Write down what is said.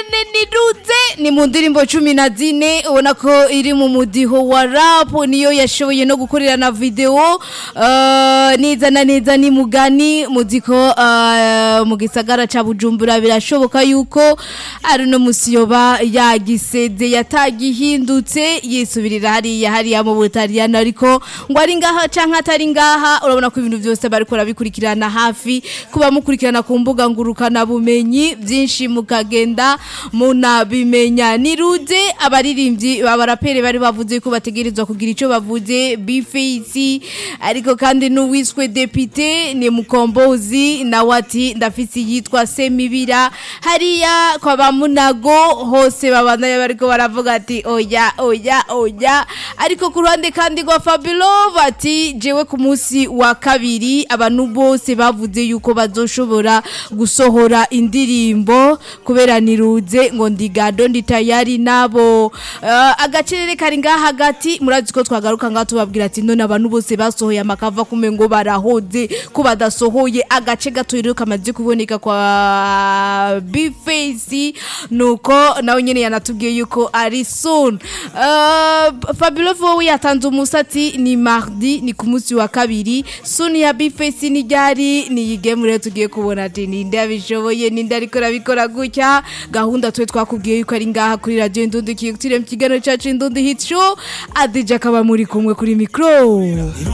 nyene niruze ni mu ndirimbo cumi na zine ubona ko iri mu mudiho wa rap niyo yashoboye no gukorera na video uh, neza na neza ni mugani muziko uh, mu gisagara ca Bujumbura birashoboka yuko ari no musiyoba yagiseze yatagihindutse yisubirira hariya hariya mu Butaliyano ariko ngo ari ngaha canke atari ngaha urabona ko ibintu byose bariko rabikurikirana hafi kuba mukurikirana ku mbuga ngurukana bumenyi byinshi mukagenda munabimenya niruze abaririmbyi babarapere bari bavuze ko bategerezwa kugira ico bavuze bifeisi ariko kandi n'uwiswe depute ni mukombozi nawe ati ndafise yitwa semibira hariya kwa bamunago hose babandanya bariko baravuga ati oya oya oya ariko ku ruhande kandi rwa Fabilo bati jewe ku munsi wa kabiri abantu bose bavuze yuko bazoshobora gusohora indirimbo kubera niruze ngo ndigado ndi tayari nabo uh, agacerere kari ngaha hagati murazi ko twagaruka ngaho tubabwira ati none abantu bose basohoye amakava kume ngo barahoze ko badasohoye agace gato rero kamaze kuboneka kwa Bface nuko nawe nyene yanatubwiye yuko ari soon uh, Fabio Vowe yatanze umusati ni mardi ni ku munsi wa kabiri soon ya Bface ni ryari ni yigeme rero tugiye kubona ati ninde abishoboye ninde ariko rabikora gutya gahunda twe twakubwiye yuko ari ngaha kuri radio Indundi kiyutire mu kiganiro cyacu Indundi Hit Show Adija akaba muri kumwe kuri micro